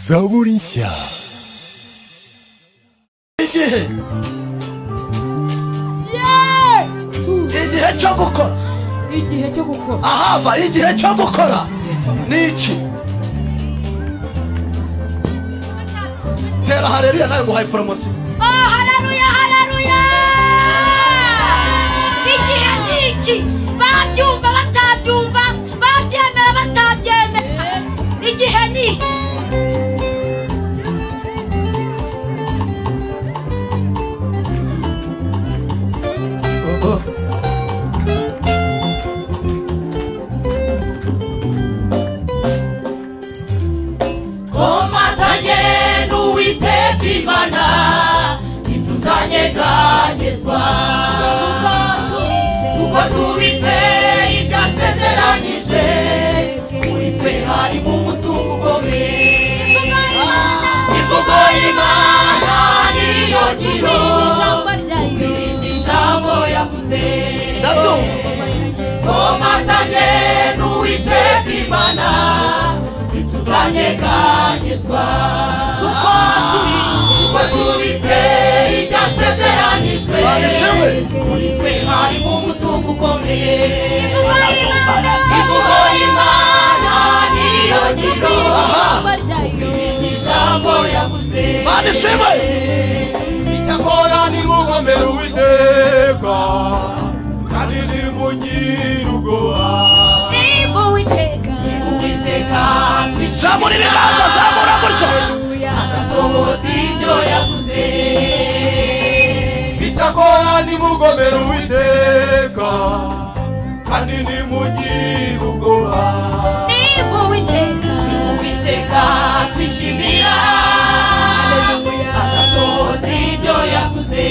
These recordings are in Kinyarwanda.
Kugurisha igihe tuzi igihe cyo gukora igihe cyo gukora ahava igihe cyo gukora ni iki tera hareruya nawe nguhaye poromosiyo Oh, haleluya haleluya igihe ni iki babyumva batabyumva babyemera batabyemera igihe ni iki twomatanye n'uwiteka imana ntituzanyeganyezwa kuko tubitse ibyo asezeranyijwe muri twe harimo umutungo ukomeye imvugo y'imana niyo ngiro ijambo ryayo irindi jambo yavuze ndabyumva twomatanye n'uwiteka imana ntituzanyeganyezwa kuko turi- kuko tubitse ibyo asezeranijwe Babishewe. muri twe harimo umutungo ukomeye Imana. ivugo y'imana niyo ngiro ijambo ryayo ni ijambo yavuze banishime icyakora nimugomera uwiteka kandi nimugire ubwoba niba uwiteka uwiteka twishime zamura ibiganza zamura gutya haleluya asohoza ibyo yavuze icyakora nimugomera uwiteka kandi nimugire ubwoba niba uwiteka uwiteka twishimira azasohoza ibyo yavuze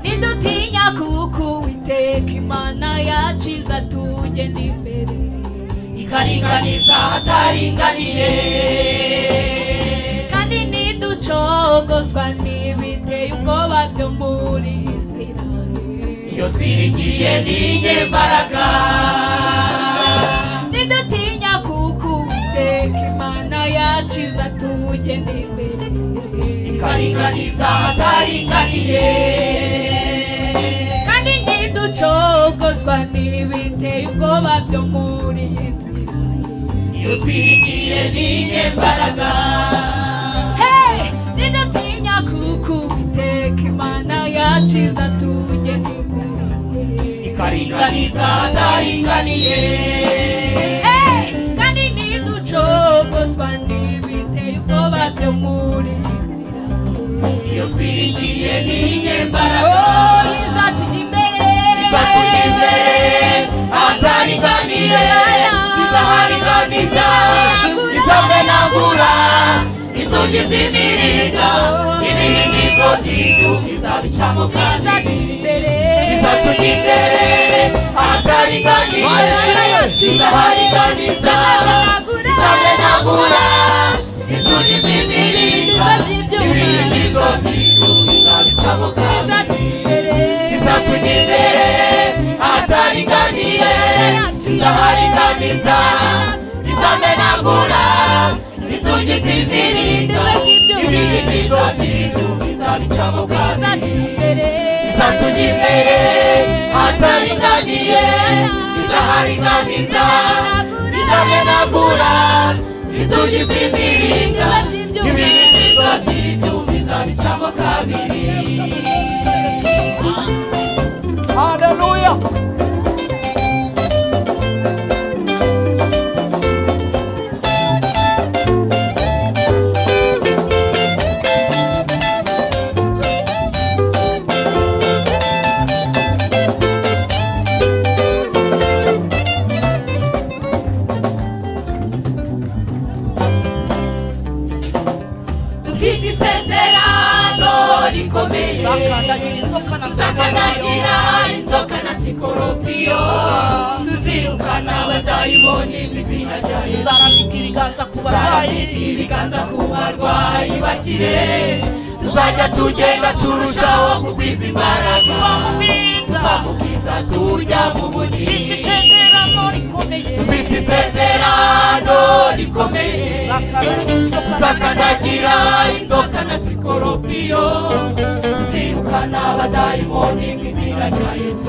ntidutinya kuko uwiteka imana yaciza tugenda imbere ikaringaniza ahataringaniye kandi ntiducogozwa n'ibiteye ubwoba byo muri nzira iyo twiringiye ni inyembaraga ntidutinya kuko uwiteka imana yaciza tugenda imbere ikaringaniza ahataringaniye kandi ntiducogozwa n'ibiteye ubwoba byo muri nzira iyo twiringiye ni inyembaraga Hey! ntidutinya kuko uwiteka imana yaciza tugenda imbere ikaringaniza ahataringaniye Hey, kandi ntiducogozwa n'ibiteye ubwoba byo muri nzira iyo twiringiye ni inyembaraga Oh, izatujya imbere izatujya imbere atariganiye izahariganiza izamenagura inzugi z'imiringa ibiringizo by'igihugu izabicamo izatujya kandi imbere izatujya imbere atariganiye izahariganiza izamenagura inzugi z'imiringa ibiringizo by'igihugu izabicamo kandi izatujya imbere izatujya imbere ahataringaniye izaharinganiza izamenagura inzugi z'imiringa ibiyimizo by'inzu izabicamo kabiri izatujya izatujya imbere imbere ahataringaniye izaharinganiza izamenagura inzugi z'imiringa ibiyimizo by'inzu izabicamo kabiri hareruya dufite isezerano rikomeye inzoka na sakanagira inzoka na sikoropiyo tuzirukana abadayimoni mu izina rya yesu tuzarambika ibiganza ku barwayi tuzarambika ibiganza ku barwayi bakire tuzajya tugenda turushaho kugwiza imbaraga twamubwiza tubabwiza tujya mu bunini isezerano rikomeye dufite isezerano rikomeye akarere inzoka na sakanagira inzoka na sikoropiyo zirukana abadayimoni mu izina rya yesu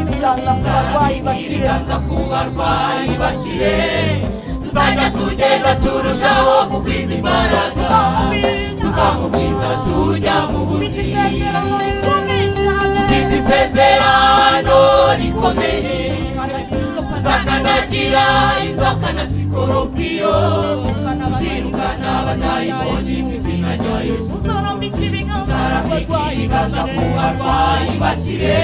tuzarambika ibiganza ku barwayi bakire ibiganza ku barwayi bakire tuzajya tugenda turushaho kugwiza imbaraga tukamubwiza tujya mu bunini isezerano rikomeye cyane dufite isezerano rikomeye inzoka na sakanagira inzoka na sikoropiyo zirukana abadayimoni mu izina rya yesu tuzarambika ibiganza ku barwayi zarabikiganza ku bakire barwayi bakire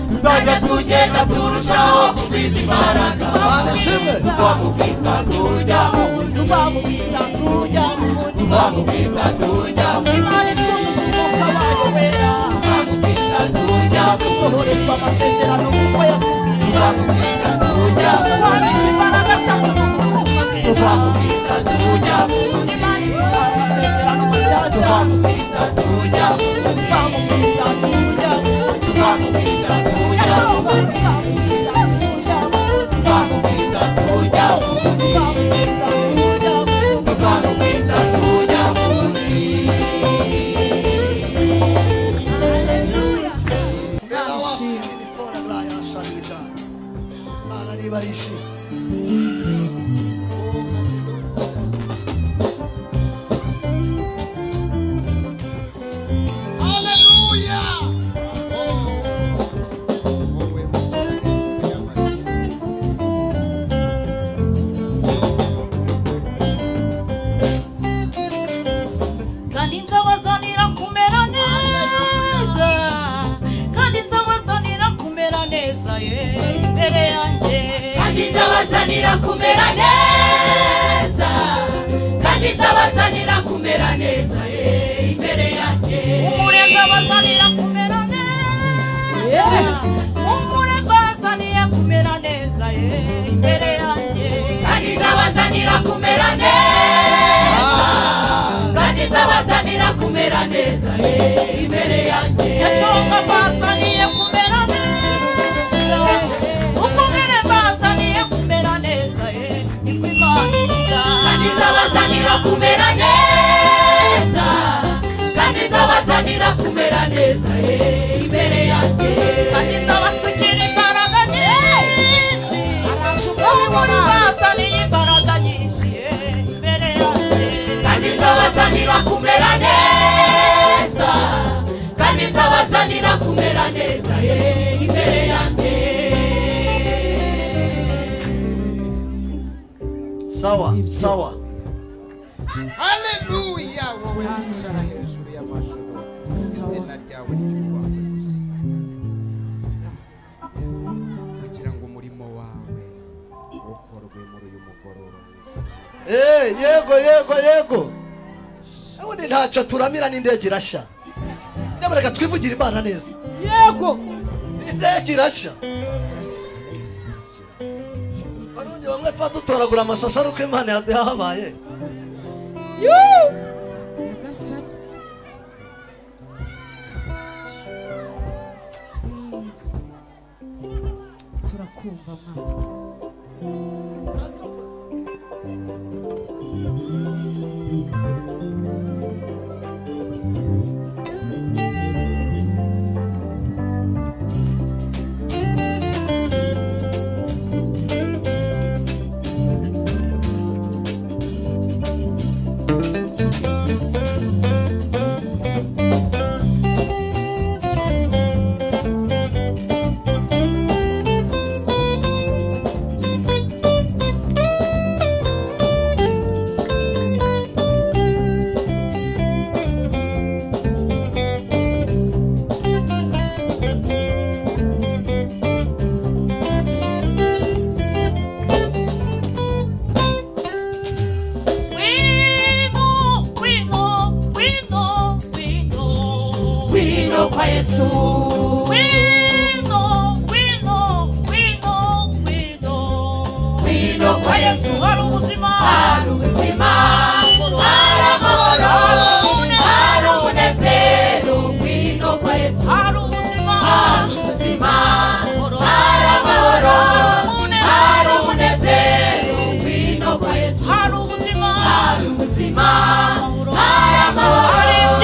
tuzajya tugenda turushaho kugwiza imbaraga Bwana asifiwe. twamubwiza tujya mu bunini tuzamubwiza tujya mu bundi twamubwiza tujya mu imana ituma abayobera twamubwiza tujya mu bunini sohorezwa amasezerano kuko yakubwiye twamubwiza tujya mu bunini wabika imbaraga cyangwa kukumuteza twamubwiza tujya mu bunini imana ituma amasezerano mashyashya twamubwiza tujya mu bunini twamubwiza tuzamubwiza tujya mu bundi tujya mu bunini twamubwiza tujya mu bunini twamubwiza tujya mu bunini Nawasihi mikono na ya sadaka. Bwana nibariki. Haleluya. Oh. Wewe Mungu. kandi nzabazanira kumera neza kandi nzabazanira kumera neza ye imbere yanjye kandi nzabazanira kumera neza kandi nzabazanira kumera neza eh, imbere yanjye umure nzabazanira kumera neza umure nzabazanira kumera neza ye imbere yanjye kandi nzabazanira kumera neza kandi nzabazanira kumera neza eh, imbere yanjye yacoka bazaniye kumera neza umugore bazaniye kumera neza ye niko imana kandi nzabazanira kumera neza kandi nzabazanira kumera neza eh, imbere yanjye kandi nzabasukira imbaraga nyinshi umugore bazaniye imbaraga nyinshi ye imbere yanjye kandi nzabazanira kumera neza kandi nzabazanira kumera neza ye imbere yanjye sawa sawa haleluya wowe wicara hejuru y'amajoro izina ryawe ryubahwe gusa kugira ngo umurimo wawe ukorwe muri uyu mugoroba mwiza yego yego yego ubundi ntacyo turamira n'indege irashya nyamuneka twivugire imana neza yego indege irashya arundi bamwe tuba dutoragura amashashi ari uko imana yahabaye nyagasani turakumva mwana wino wino wino wino wino kwa yesu hari ubuzima hari ubuzima hari amahoro hari umunezero wino kwa yesu hari ubuzima hari ubuzima hari amahoro hari umunezero wino kwa yesu hari ubuzima hari ubuzima hari amahoro hari umunezero wino kwa yesu hari hari ubuzima ubuzima hari amahoro hari umunezero wino kwa yesu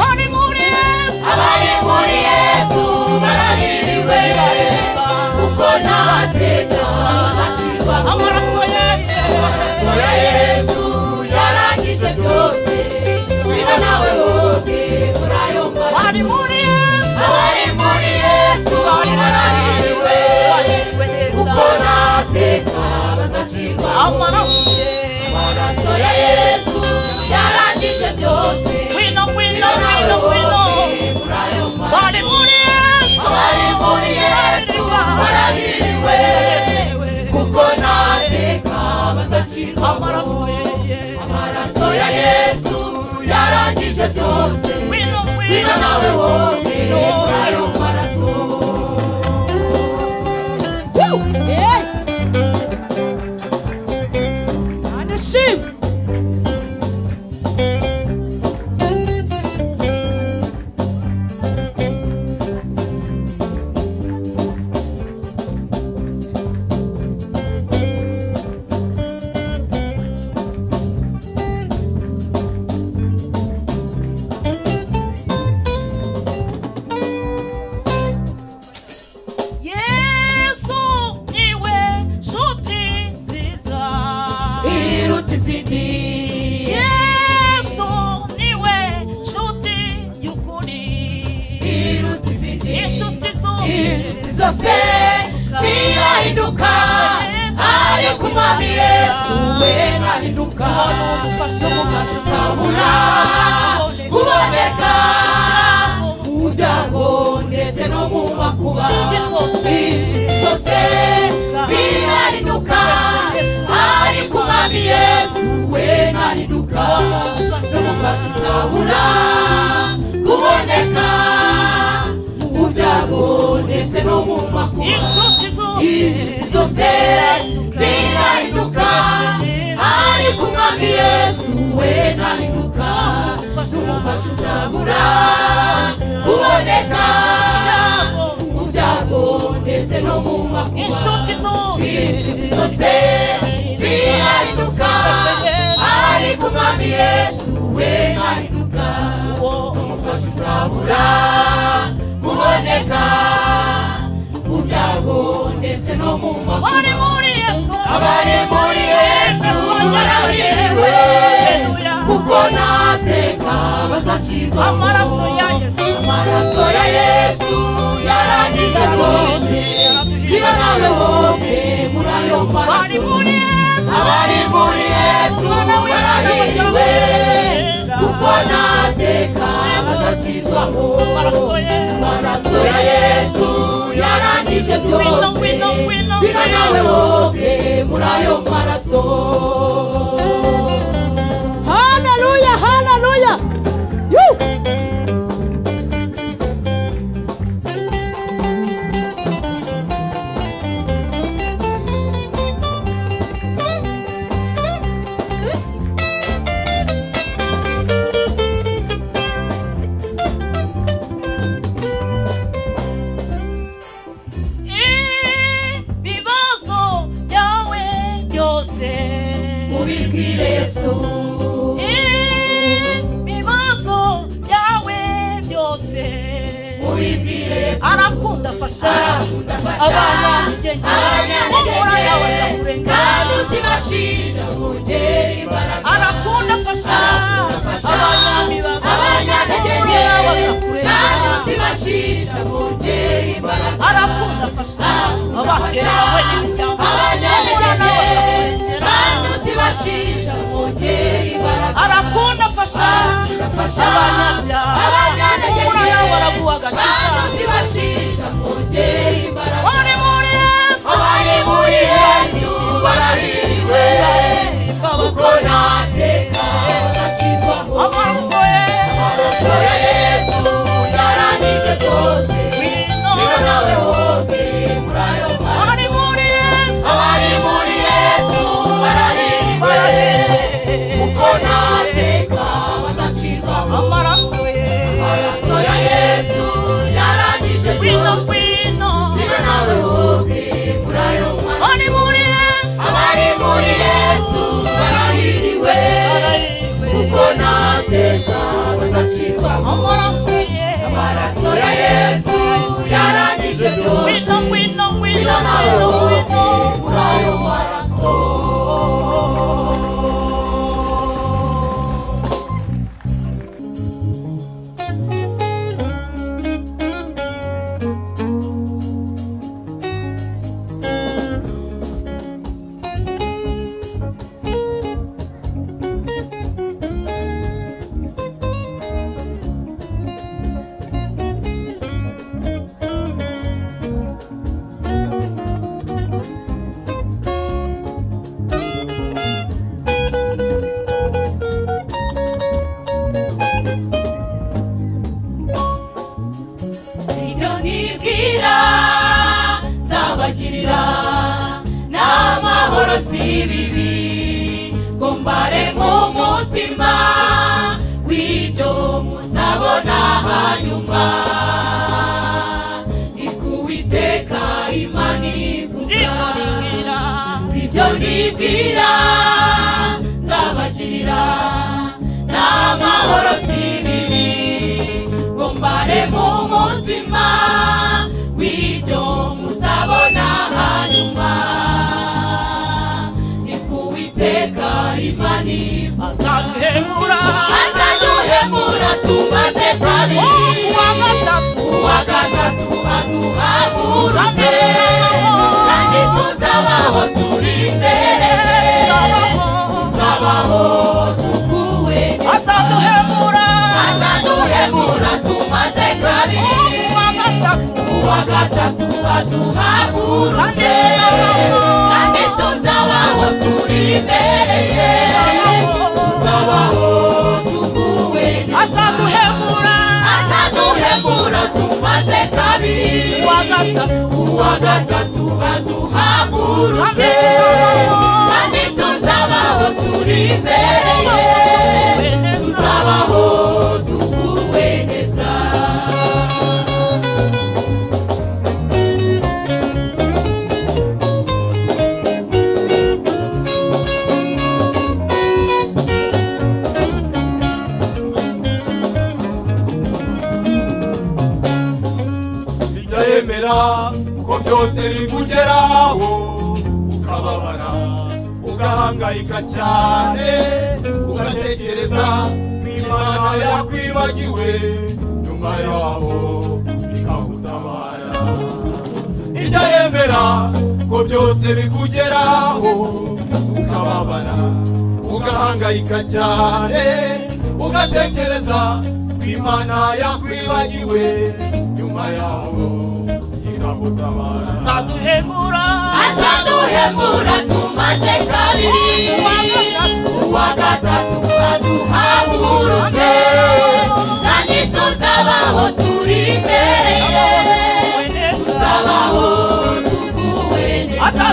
hari muri Yesu. abari muri yesu barahiriwe kuko nta mateka batirwa amaraso ya yesu Ora Yesu yarangije byose niba nawe woge urayumva hari muri Yesu abari muri Yesu barahiriwe kuko nta teka bazacirwa amaraso ye amaraso ya Yesu yarangije byose wino wino niba nawe wino wino woge urayumva hari muri Yesu abari muri Yesu barahiriwe kuko nta teka bazacirwa amaraso ye amaraso ya yesu yarangije byose wino niba wino nawe wowe muri ayo maraso Hey! Anashimwe. yesu niwe nshuti nziza iruta izindi yesu niwe nshuti y'ukuri iruta izindi inshuti zose inshuti zose zirahinduka ariko umwami yesu we ahinduka umufasha ukabura kuboneka mu muryango ndetse no mu makuba inshuti zose zirahinduka ariko umwami yesu we ahinduka umufasha ukabura kuboneka mu byago ndetse no mu makuba inshuti zose inshuti zose zirahinduka ariko umwami yesu we nahinduka n'umufasha utabura kuboneka mu byago ndetse no mu makuba inshuti zose inshuti zose zirahinduka ariko umwami yesu we nahinduka n'umufasha utabura kuboneka mu byago ndetse no mu makuba wari muri yesu abari muri yesu barahiriwe kuko nta teka bazacirwa amaraso ya yesu amaraso ya yesu yarangije rwose niba nawe wowe muri ayo wari maraso muri yesu abari muri yesu barahiriwe kuko nta teka bazacirwaho amaraso ye amaraso ya yesu yarangije byose bina nawe wowe muri ayo maraso Haleluya, haleluya. Yoo! ibibazo byawe byose mubibwire yesu ibibazo byawe byose mubibwire yesu arakunda afasha aragundafasha aranyandege kandi utibashinja mungere imbaraga arakunda afasha aragundafasha abanyami abanyantege bawe kandi utibashinja mungere imbaraga arakunda afasha abakera we n'imiryango abanyantege kandi utibashinja mungere imbaraga arakunda afasha Aragundafasha abanyabyaha abanyantege umurana waraguha kandi agakiza utibashinja mungere imbaraga wari muri yesu abari muri byose bibi kumbare mu mutima w'ibyo muzabona hanyuma ni ku witeka imana ivuga ibyo nibwira nzabagirira n'amahoro si bibi ngo mbare mu mutima w'ibyo muzabona hanyuma ni ku witeka imana ivuga azaduhemura tumaze kabiri uwa gatatu aduhagurutse kandi tuzabaho turi imbere tuzabaho tuguwe azaduhemura tumaze kabiri uwa gatatu aduhagurutse kandi tuzabaho turi imbere ye tuzabaho tuguwe azaduhemura tumaze kabiri Uwa gatatu. uwa gatatu aduhagurutse kandi tuzabaho turi imbere ye tuzabaho tuguwe neza bijya yemera ko byose bikugeraho ukababara ugahangayika cyane ugatekereza ko imana yakwibagiwe nyuma yaho ikagutabara ijya yemera ko byose bikugeraho ukababara ugahangayika cyane ugatekereza ko imana yakwibagiwe nyuma yaho ikagutabara azaduhemura tumaze kabiri uwa gatatu aduhagurutse kandi tuzabaho turi imbere ye tuzabaho tuguwe neza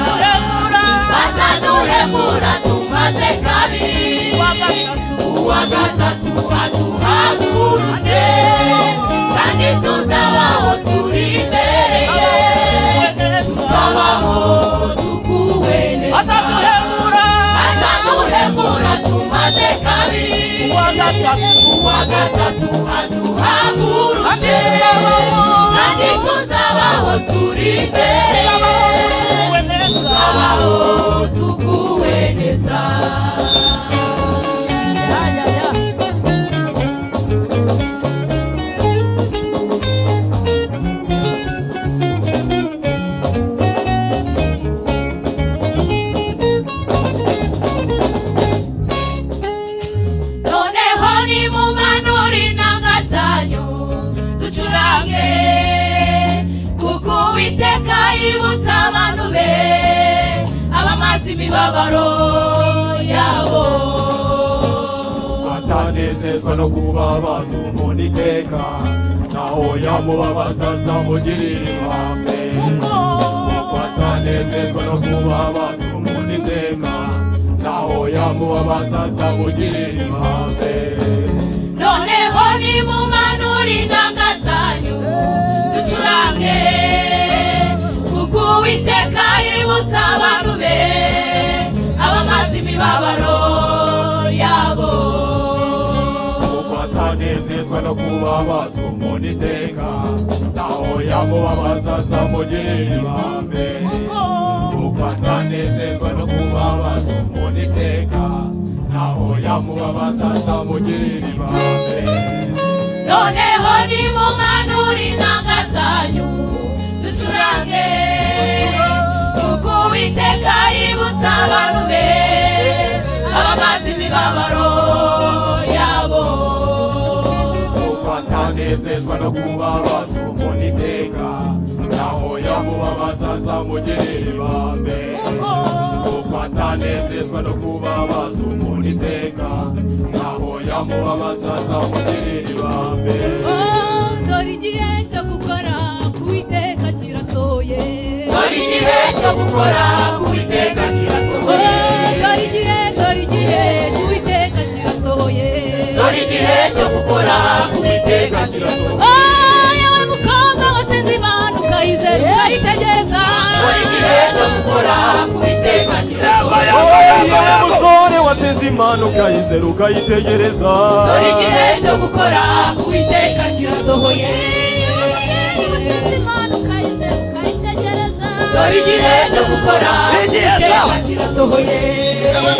azaduhemura tumaze kabiri uwa gatatu aduhagurutse kandi tuzabaho turi imbere ye tuzabaho tuguwe neza azaduhemura tumaze kabiri uwa gatatu aduhagurutse kandi tuzabaho turi imbere ye tuzabaho tuguwe neza noneho nimumanure inanga zanyu ducurange kuko uwiteka yibutsa abantu be abamaze imibabaro yabo atanezezwa no kuba bazi umuntu iteka naho yamubabaza azamugirira impambe kuko atanezezwa no kuba bazi umuntu iteka naho yamubabaza azamugirira impambe noneho nimumanure inanga zanyu ducurange kuko uwiteka yibutsa abantu be abamaze imibabaro yabo kuko atanezezwa no kuba bazi umuntu iteka naho yamubabaza azamugirira impambe kuko atanezezwa no kubabaza umuntu iteka naho yamubabaza azamugirira ibambe noneho nimumanure inanga zanyu ducurange kuko uwiteka yibutsa abantu be abamaze imibabaro yabo kuko atanezezwa no kubabaza umuntu iteka naho yamubabaza azamugirira ibambe kuko atanezezwa no kubabaza umuntu iteka naho yamubabaza azamugirira ibambe dore igihe cyo gukora ku uwiteka kirasohoye dore igihe cyo gukora ku witeka kirasohoye imana ukayizera ukayitegereza dore igihe cyo gukora uwiteka kirasohoye dore igihe cyo gukora Igihe uwiteka sawa. kirasohoye dore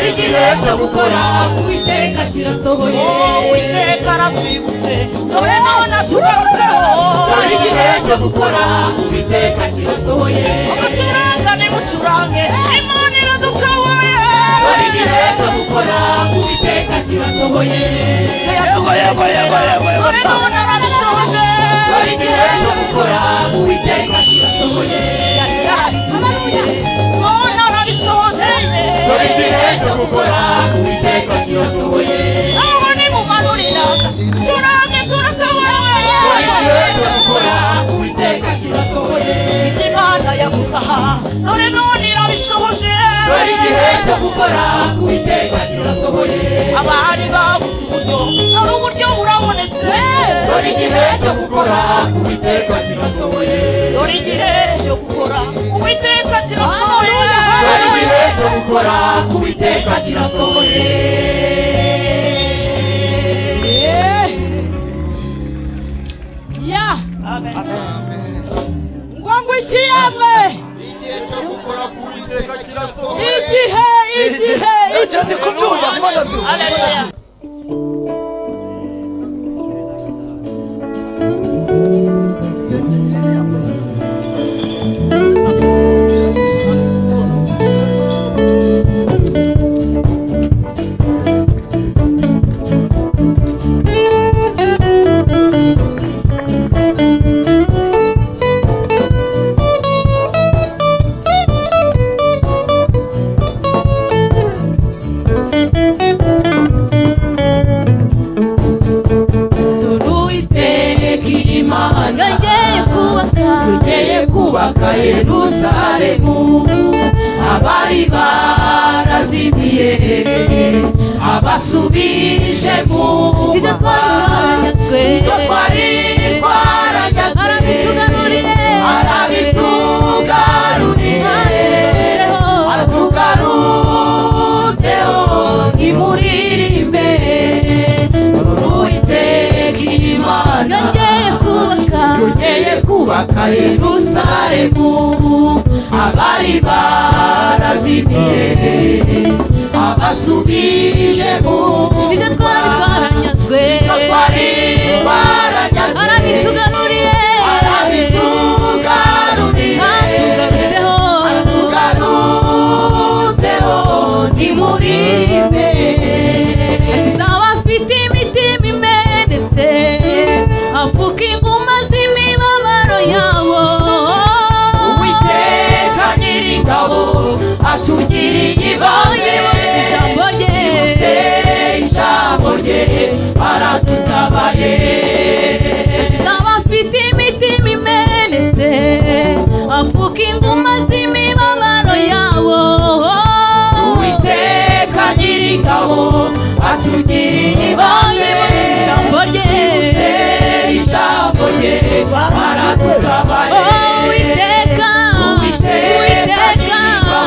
igihe cyo gukora uwiteka kirasohoye uwiteka arakwibutse wowe nabona tugarutseho dore igihe cyo gukora uwiteka kirasohoye mucuranga nimucurange imana iradusahuye dore igihe cyo gukora uwiteka kirasohoye yego yego yego yego yego wowe sawa nabona barashoje dore igihe cyo gukora uwiteka kirasohoye wowe narabishoje dore igihe cyo gukora uwiteka kirasohoye aho nimumanurira turange dore igihe cyo turasahuye gukora uwiteka kirasohoye imana yaguzaha dore none irabishoboje dore igihe cyo gukora uwiteka kirasohoye abari babuze uburyo hari uburyo burabonetse dore igihe cyo gukora uwiteka kirasohoye dore igihe cyo gukora uwiteka kirasohoye dore igihe cyo gukora uwiteka kirasohoye ya Amen. ngo ngwikiyamwe igihe cyo gukora k'uwiteka kirasohoye igihe igihe ibyo ndi kubyumva kuba ndabyumva Haleluya. dore uwiteka imana yongeye kubaka yerusalemu abari barazimiye abasubije mu mva ibyo twari twarageze arabitugaruriye atugarutseho nimuririmbe uwiteka imana yongeye kubaka yerusalemu abari barazimiye abasubije mu twari twarageze arabitugaruriye tugarutseho nimuririmbe afite imitima imenetse avuka inguma z'imibabaro yabo uwiteka nyiringabo atugiriye ibambe Ijambo rye. yibutse ijambo rye aradutabaye Zaba afite imitima imenetse avuka inguma z'imibabaro yabo uwiteka nyiringabo atugiriye ibambe Ijambo yibutse rye ijambo rye aradutabaye Uwiteka Uwiteka nyir'ingabo,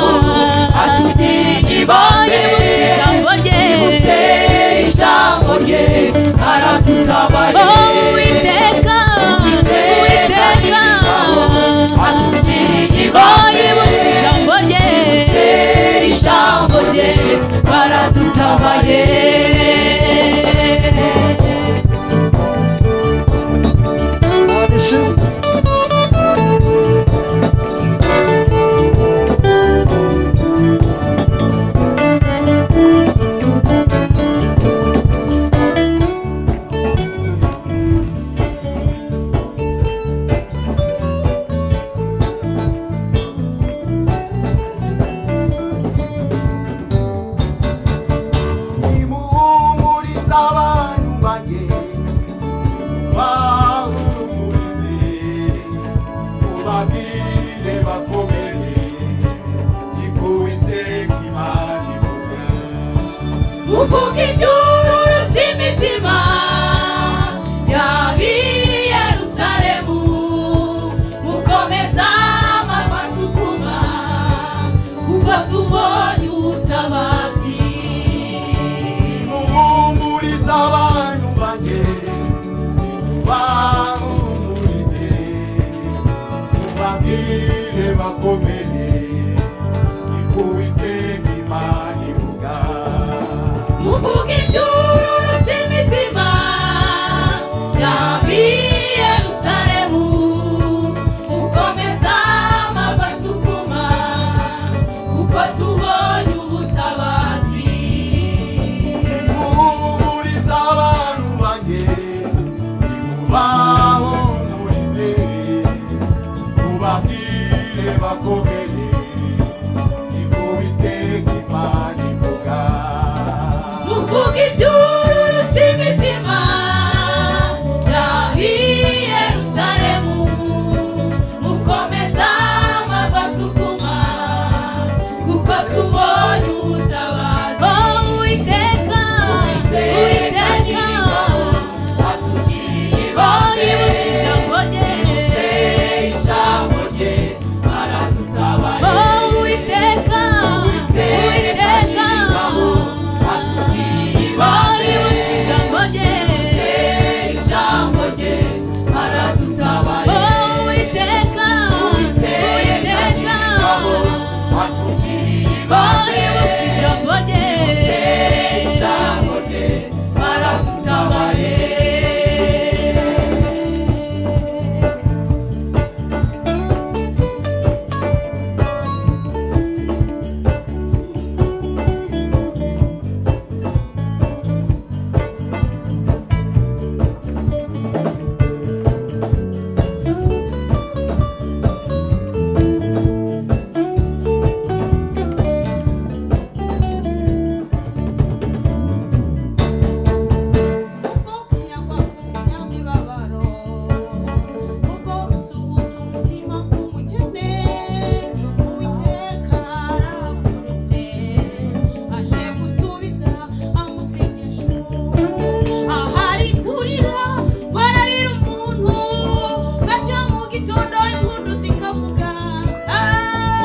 atugiriye ibambe Ijambo rye. yibutse ijambo rye aradutabaye Uwiteka Uwiteka nyir'ingabo, atugiriye ibambe Ijambo rye yibutse ijambo rye aradutabaye Imana ishimwe bakomere nibwo uwiteka imana ivuga muvuga ibyururutse imitima yab'i yerusalemu mukomeza amava asukuma kuko tubonye ubutabazi muhumurize abantu banjye mubahumurize mubabwire bakomere nibwo uwiteka imana ivuga muvuga ibyururutse imitima yab'i yerusalemu mukomeza amava asukuma kuko tubonye ubutabazi uwiteka uwiteka oh uwiteka uwiteka bari mu ijambo rye oh uwiteka uwiteka bari mu ijambo rye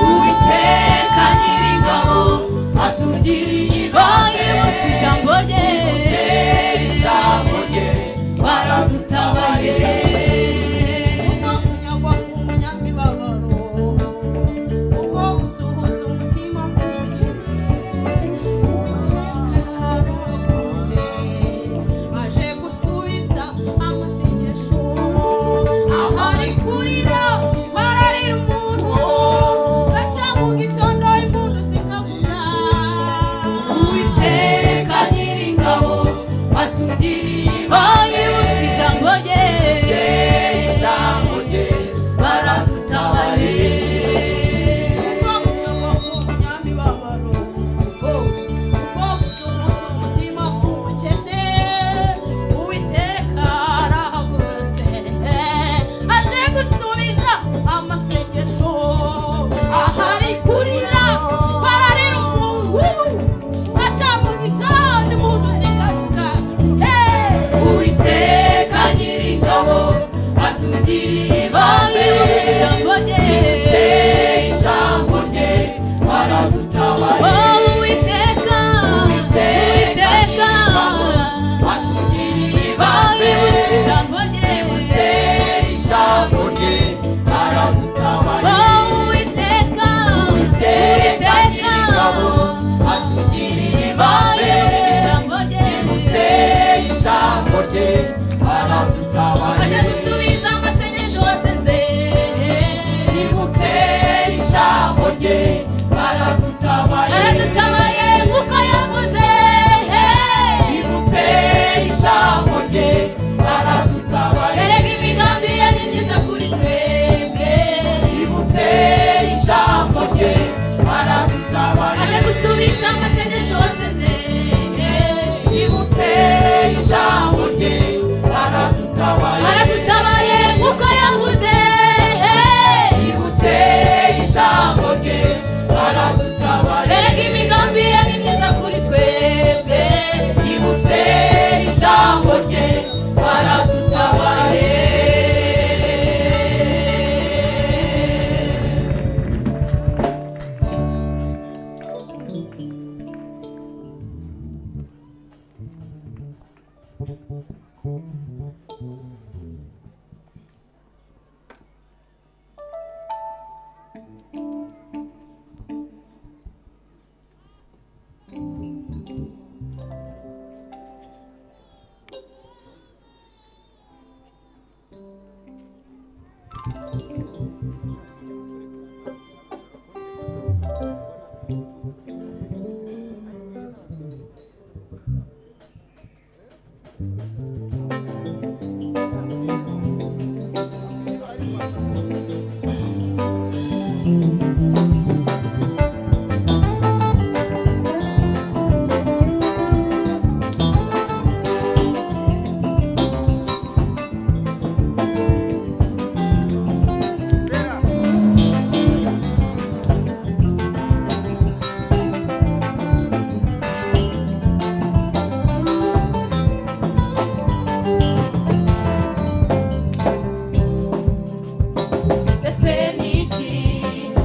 Uwiteka nyiringabo atugiriye ibamwe baributse ijambo rye ijambo rye baradutabaye Thank you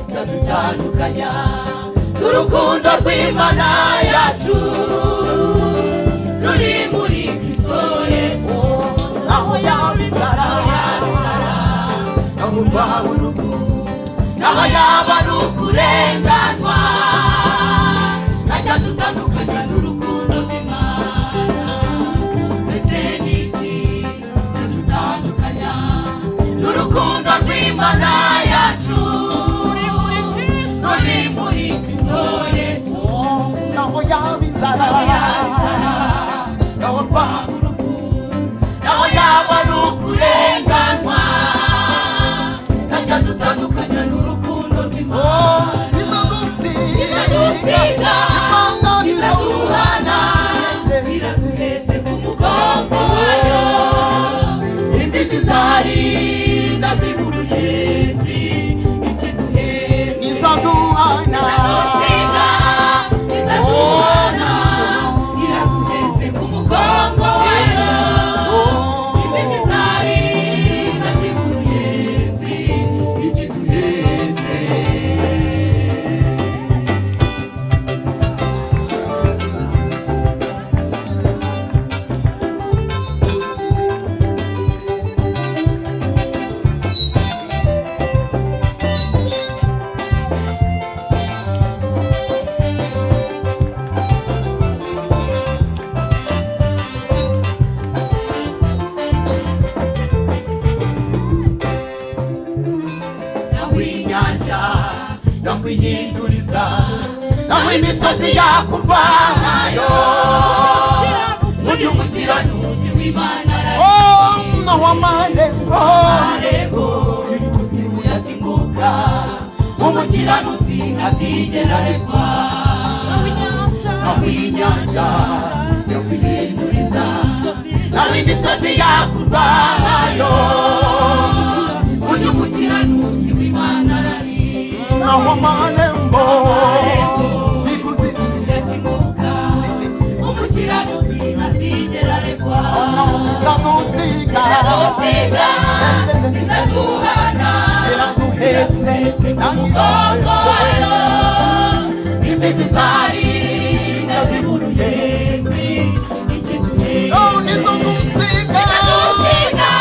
kudutandukanya n'urukundo rw'imana yacu ruri muri kristo yesu aho yaba inzara yasara aho rwaba urugo naho yaba ari ukurenganwa najya dutandukanya n'urukundo rw'imana mbese ni iki cyadutandukanya n'urukundo rw'imana yacu ruri muri kristo yesu naho yaba inzara naho yaba inzara naho rwaba naho yaba ari ukurenganwa najya dutandukanya n'urukundo rw'imana biradusiga biraduhana biraduhetse ku mugongo wayo imbizi zari ndaziguruyenzi ikiduhetse izaduhana biradusiga biraduhana biraduhetse ku mugongo wayo imbizi zari ndaziguruyenzi ikiduhetse naho inyanja naho ihinduriza naho imisozi yakurwanayo uri umukiranutsi w'imana naho amarembo ararego kuzimu yakinguka umukiranutsi ntazigera arekwa naho inyanja naho ihinduriza naho imisozi yakurwanayo uri umukiranutsi w'imana arariko naho amarembo naho izadusiga nizo kumsiga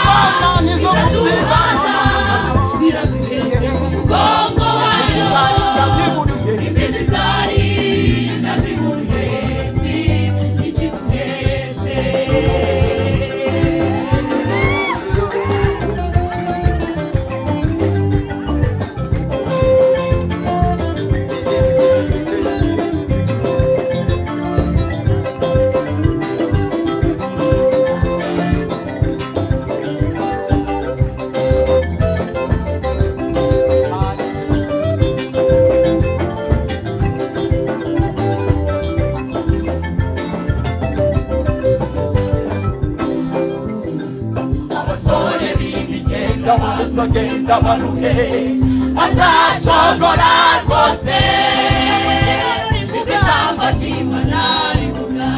Bwana nizo kumsiga Mugongo wayo Ndaziburuye. imbizi zari ndaziguruhenzi ikiguhetse abasore b'imigenda bazagenda baruhe bazacogora rwose nibwo ijambo ry'imana rivuga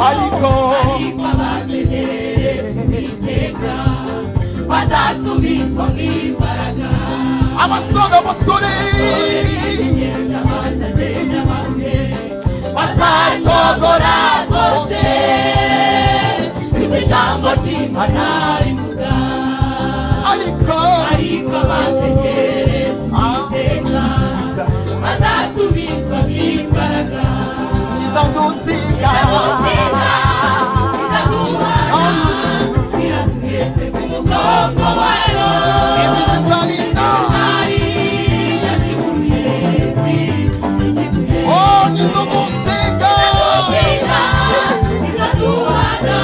ariko ariko abategerereza uwiteka bazasubizwa nk'imbaraga abasore abasore abasore b'imigenda bazagenda baruhe bazacogora rwose nibwo ijambo ry'imana rivuga ariko ariko abategereza uwiteka bazasubizwa n'imbaraga izadusiga biradusiga biraduhana biraduhetse ku mugongo wayo imbizi zarinda ari yaziguruyenzi ikiduhetse oh nizo kumsiga biradusiga biraduhana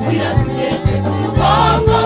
biraduhetse ku mugongo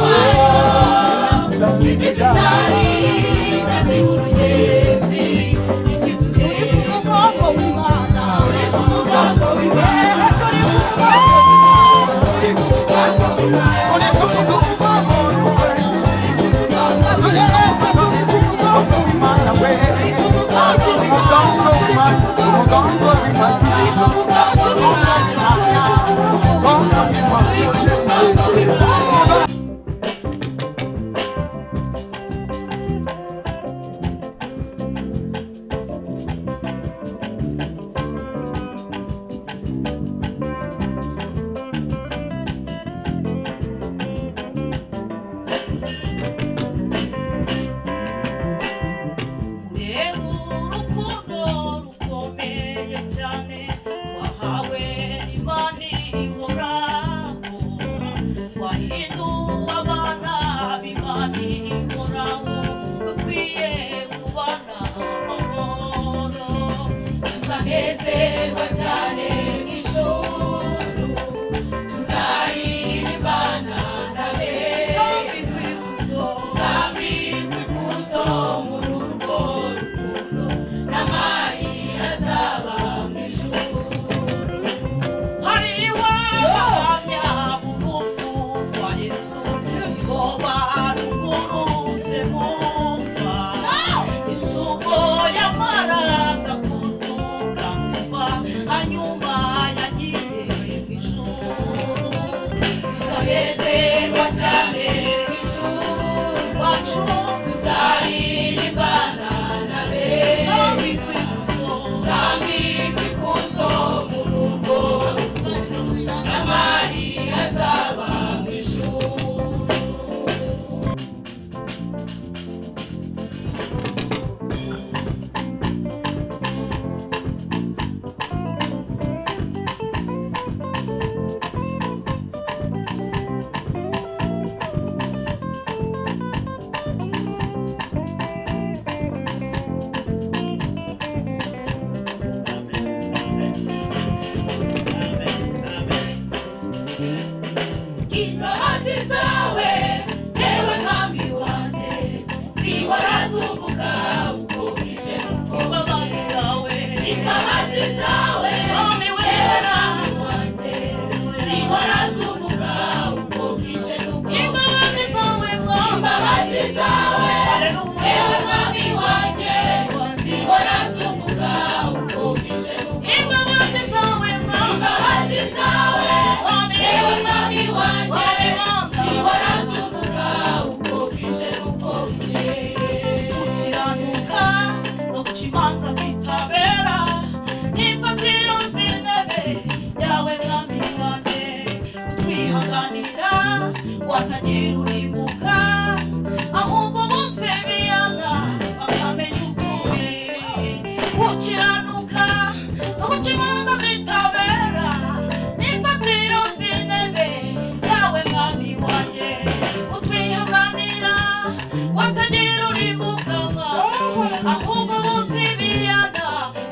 ahubwo buzi ibiyaga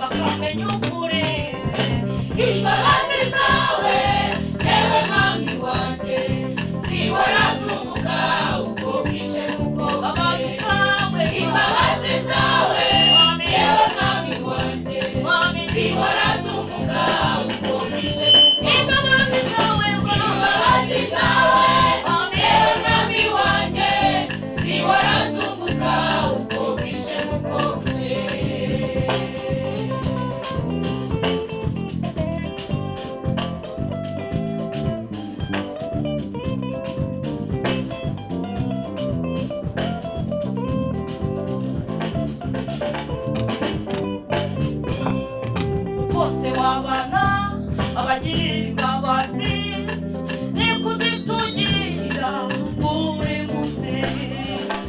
bakamenya ukuri imbabazi zawe yewe mwami wanjye zihorazunguka uko bwije n'uko abantu bukeye bawe imbabazi zawe yewe mwami wanjye Mwami, zihorazunguka uko bwije n'uko imbabazi zawe imbabazi zawe yewe mwami wanjye zihorazunguka uko bwije n'uko bukeye bose wabana abagirirwa bazi nikuzitungira buri munsi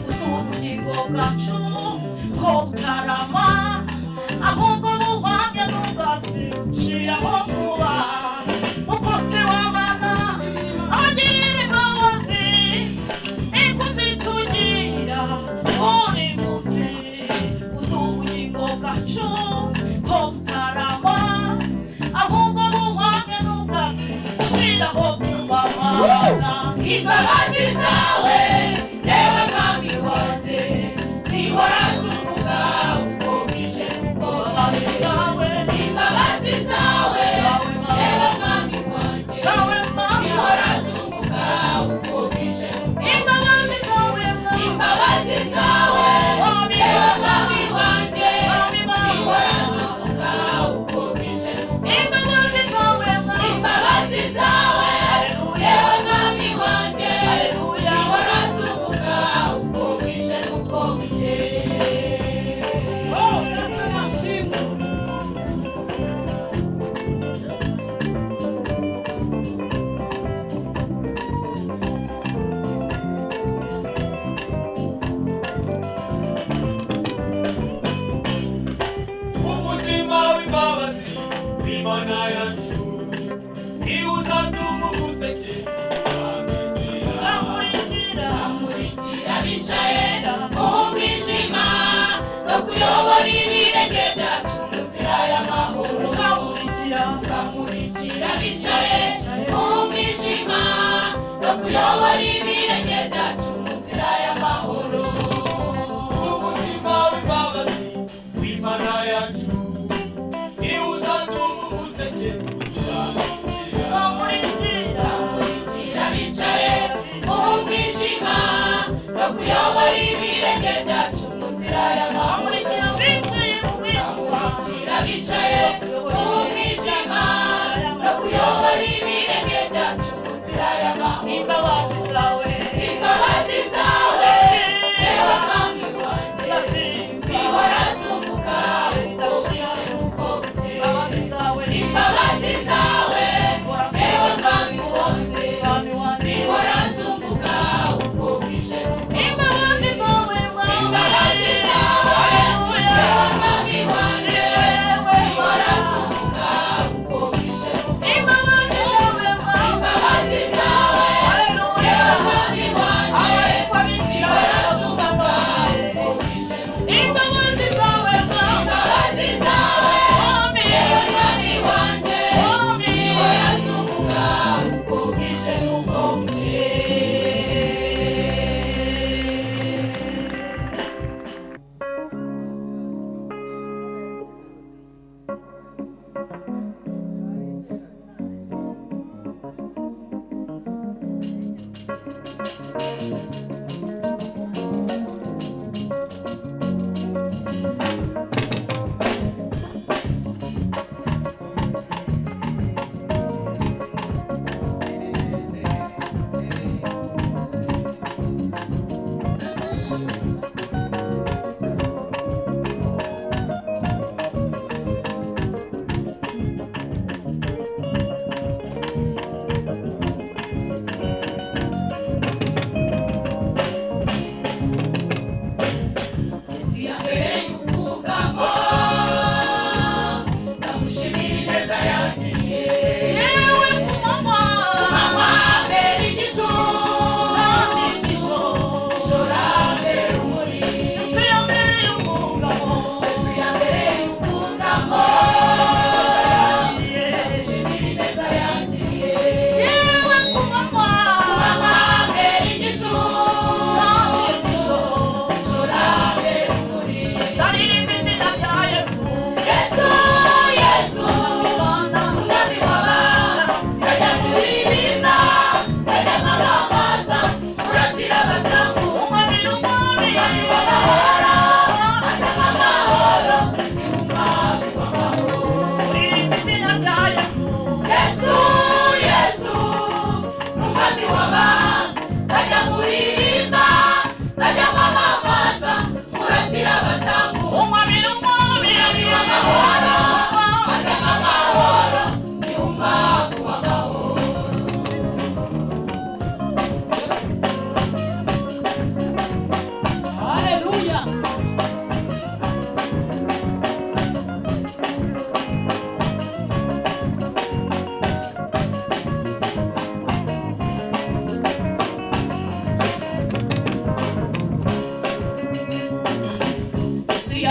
uzi ubugingo bwacu ko butarama ahubwo buhwanye n'ubwatsi nshiyaho kuba kuko se wabana abagirirwa bazi nikuzitungira buri munsi uzi ubugingo bwacu ko butarama ahubwo buhwanye n'ubwatsi nshiyaho kubabana imbabazi zawe yewe mwami wanjye zihora zunguka uko bwije n'uko bukeye imbabazi zawe yewe mwami wanjye zihora zunguka uko bwije n'uko imbabazi zawe yewe mwami wanjye zihora zunguka uko bwije n'uko imbabazi zawe yewe mwami wanjye zihora zunguka uko bwije n'uko bukeye umutima w'imbabazi imana yacu niwe uzatuma umuseke amizira amurikira bicaye mu mwijima no kuyobora ibirenge byacu mu nzira y'amahoro amurikira bicaye mu mwijima no kuyobora ibirenge byacu mu nzira y'amahoro umutima w'imbabazi w'imana yacu niwe uzatuma umuseke amizira amurikira bicaye mu mwijima no kuyobora ibirenge byacu mu nzira y'amahoro amurikira bicaye mu mwijima no kuyobora ibirenge byacu mu nzira y'amahoro imbabazi zawe reba mwami wanjye zihora zunguka uko bwije n'uko bukeye imbabazi zawe reba mwami wanjye zihora zunguka uko bwije n'uko bukeye imbabazi zawe reba mwami wanjye zihora zunguka uko bwije n'uko bukeye imbabazi zawe reba mwami wanjye zihora zunguka uko bwije n'uko bukeye imbabazi zawe reba mwami wanjye zihora zunguka uko bwije n'uko bukeye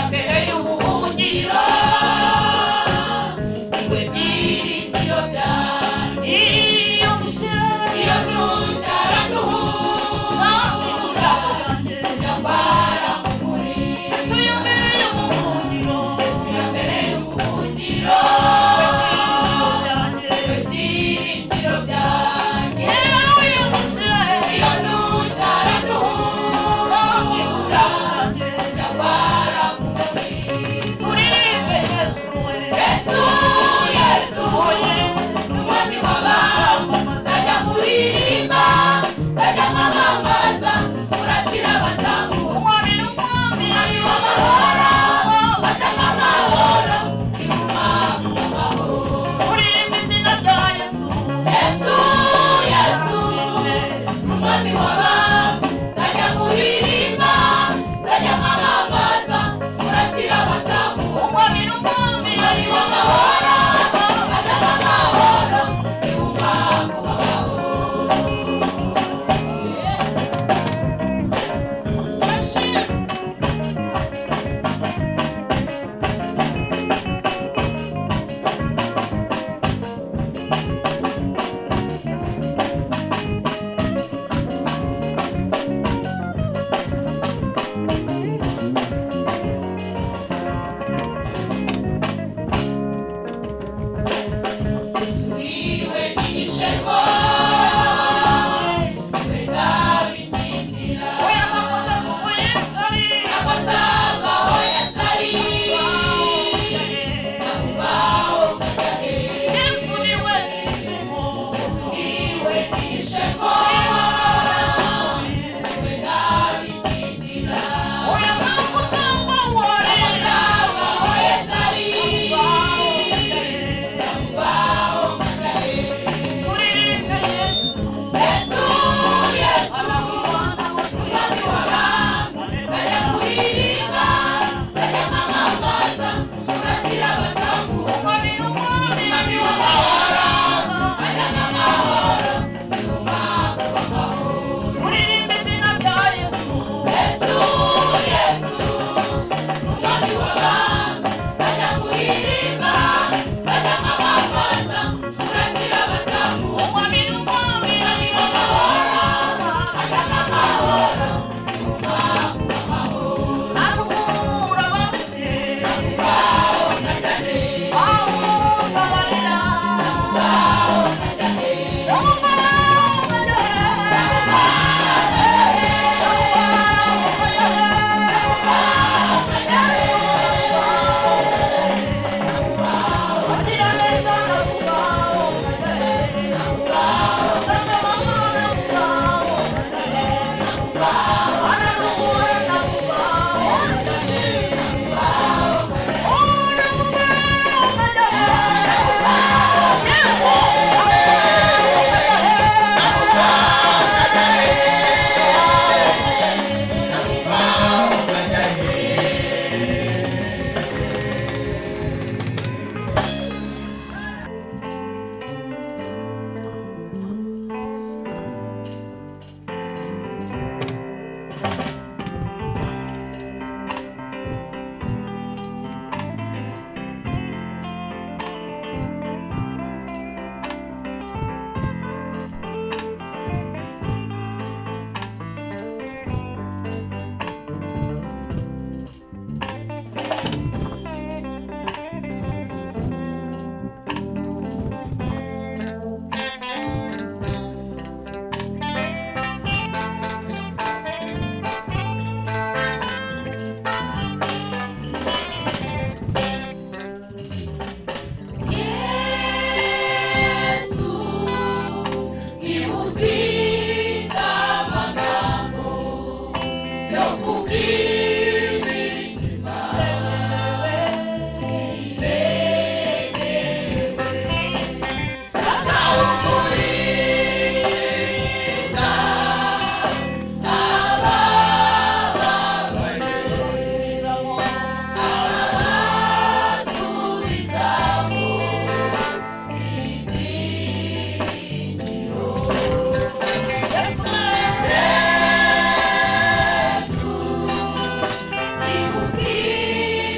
mbere y'ubuhungiro iwe ry'iyobya iyo mushyira iyo ntushyara nuhura nyambara mu muri ese iyo mbere y'ubuhungiro ese iyo mbere y'ubuhungiro iwe ry'iyobya iyo mushyira iyo ntushyara nuhura nyambara mu muri muri Yesu we Yesu Yesu we umwami w'abamamaza ajya kurimba ajya kwamamaza uratira abatambutsi umwami n'umwami umwami w'amahoro batanga amahoro y'umwami w'amahoro urimba izina rya Yesu Yesu Yesu we umwami w'abamamaza ajya kurimba ajya kwamamaza uratira abatambutsi umwami n'umwami umwami w'amahoro batanga amahoro y'umwami w'amahoro iwe n'igishego iwe nabi n'inzira amakosa avaho yasari amuvaho ukajya he yesu niwe n'igishego iwe nabi n'inzira amakosa avaho yasari amuvaho ukajya he Yesu, Yesu, umwami w'abami, bajya kuririmba, bajya kwamamaza, uratira abatambyi, umwami w'amahoro, bajya n'amahoro, ni umwami w'amahoro. Yesu, Yesu, umwami w'abami, bajya kuririmba, bajya kwamamaza, uratira abatambyi, umwami w'amahoro, bajya n'amahoro, ni umwami w'amahoro. Nakubaho nagane, nakubaho nagane, Yesu niuvita magambo yo kubiri mitima atawumuliza abababayo abasubizamu Yesu,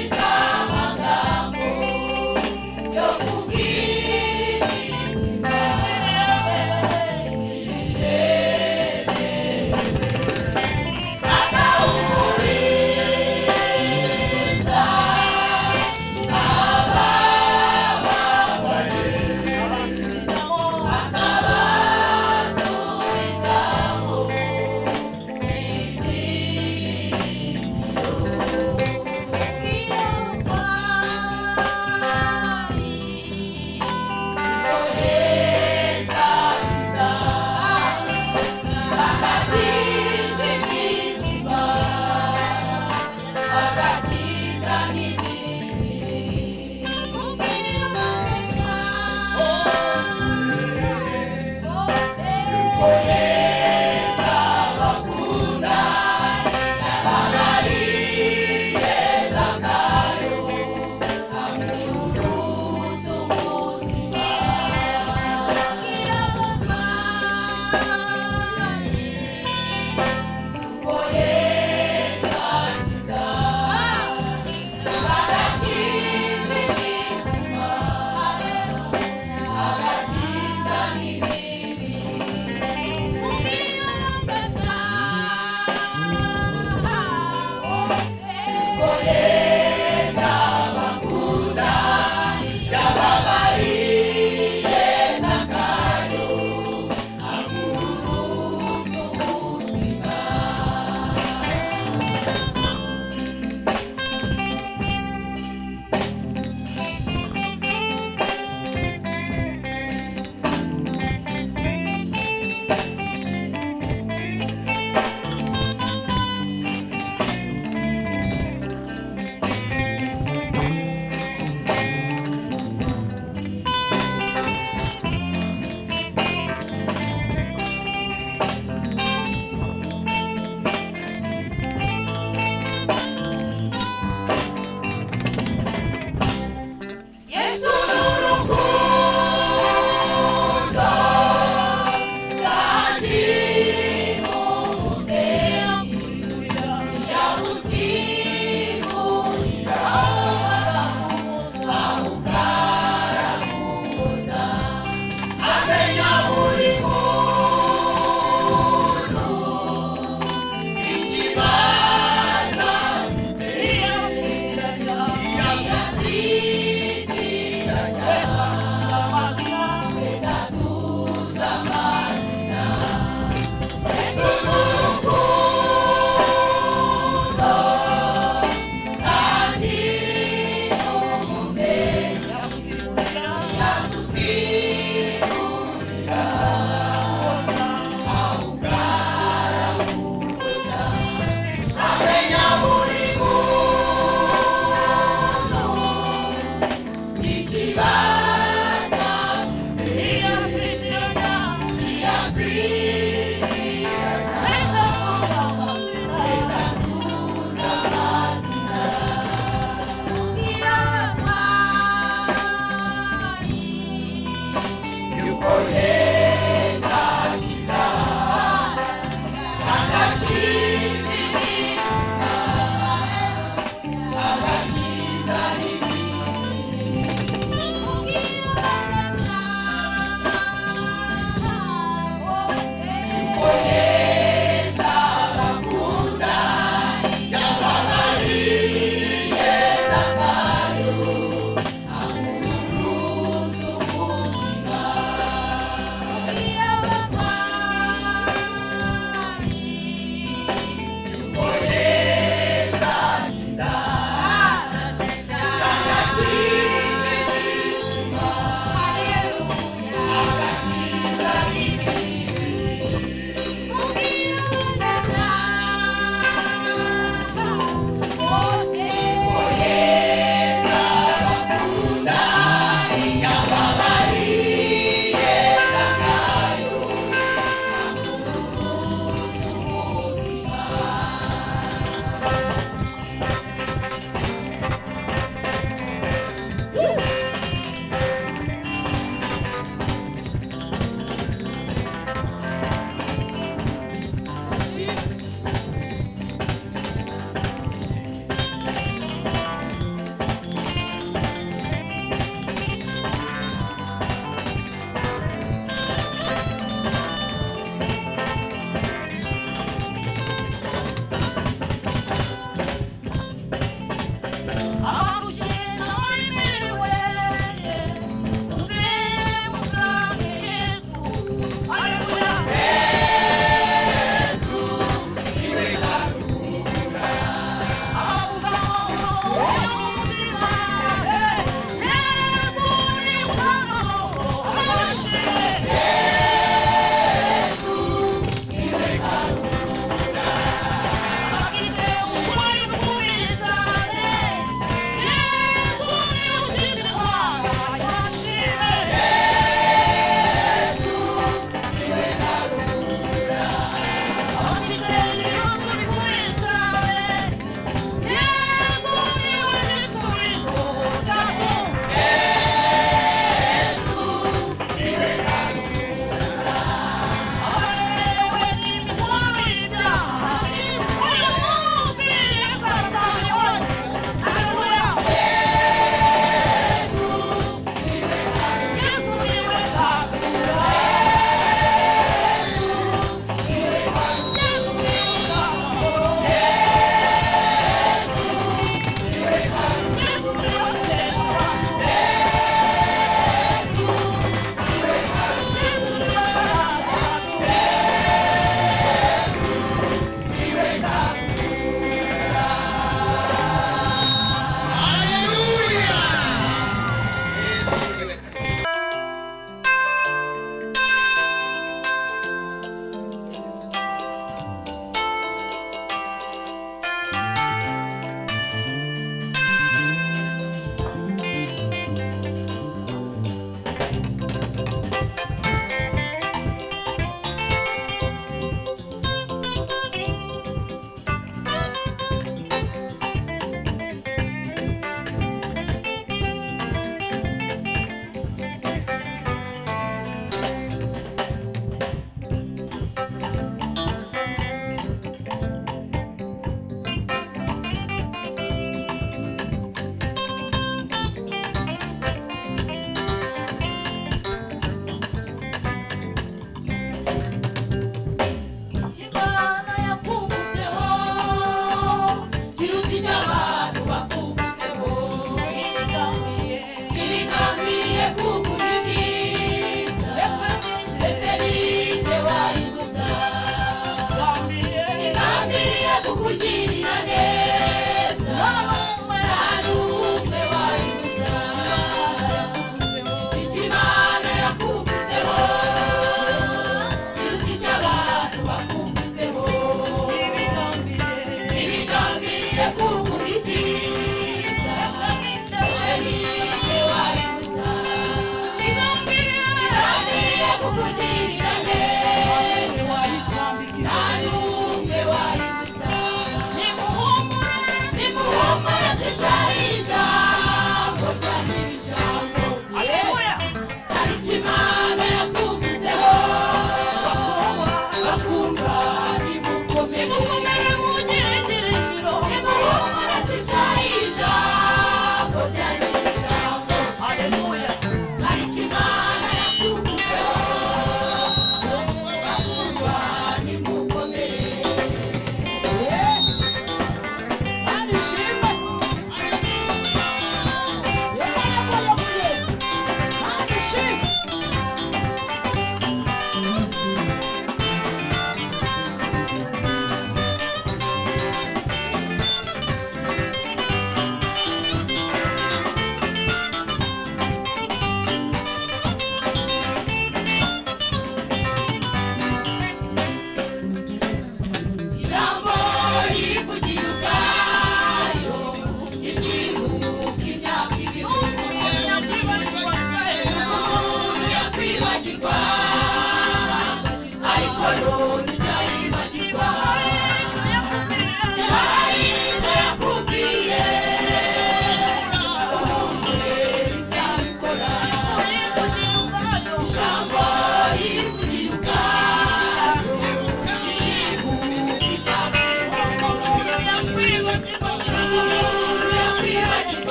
ibyiza n'ibibi umubwira amateka bose yuko yesu abakunda n'abari beza ngayo amuruza umutima irababaye kuko yesu akiza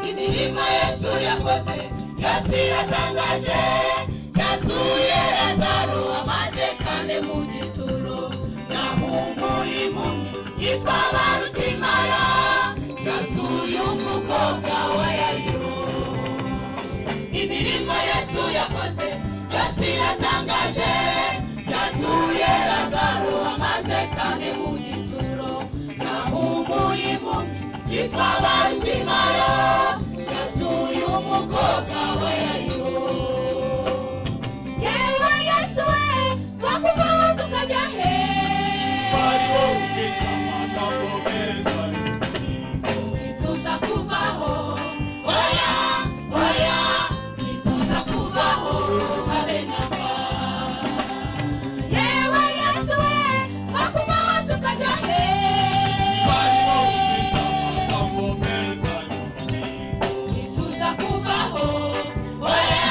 imirimo yesu yakoze yesu iratangaje yazuye lazaro amaze kane mu gituro yahumuye impumyi yitwa barutimaya yasuye umukobwa wa yariro imirimo yesu yakoze yose iratangaje yasuye lazaro amaze kane mu gituro yahumuye impumyi yitwa barutimaya yasuye umukobwa wa yariro yewe yesu we twakuvaho tukajya he Wariwo ufite amagambo meza ari ku ngingo. ntituza kuvaho oya oya ntituza kuvaho habe na mba yewe yesu we twakuvaho tukajya he Wariwo ufite amagambo meza ari ku ngingo. ntituza kuvaho oya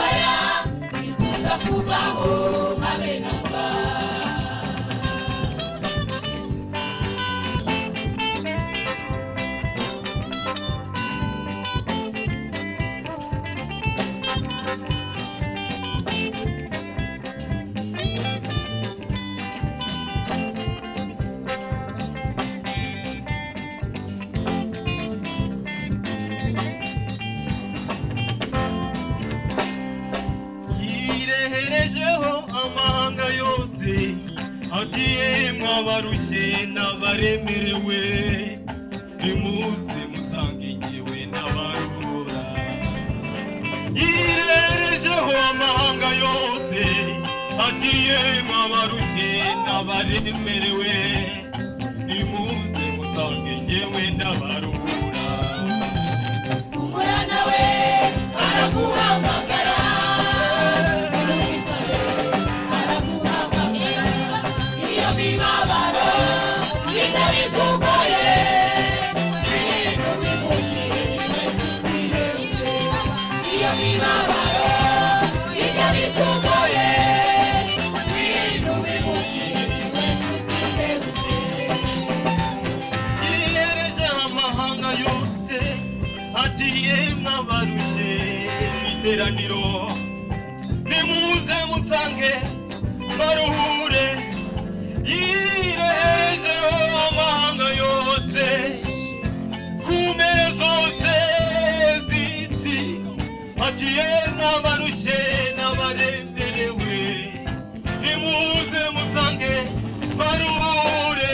oya ntituza kuvaho habe na mba yireherejeho amahanga yose agiye mwabarushye n'abaremerewe nimuze musange ngewe n'abarura yireherejeho amahanga yose agiye mwabarushye n'abaremerewe nimuze musange ngewe n'abarura umurana we araguhamagara Ntuhitane, araguhamagara iyo mibabaro bitari kugoye ibintu bimugire ntibakigire iyo mibabaro bitari kugoye ibintu bimugire ntibakigire yiyereje amahanga yose agiye mwabaruje iteraniro nimuze mutsange baruhure yireherejeho amahanga yose ku mpera zose z'isi agiye mwabaruje n'abaremerewe nimuze mutsange baruhure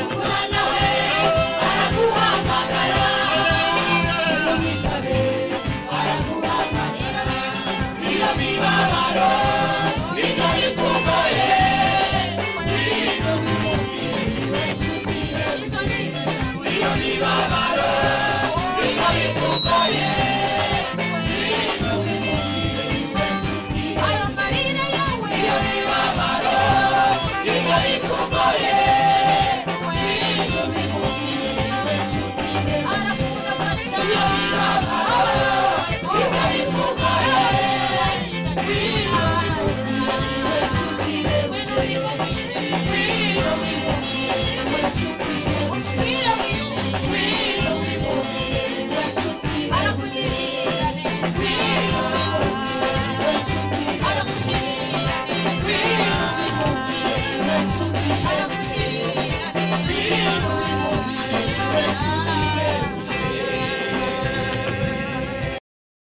umurana we araguhamagara Yeah.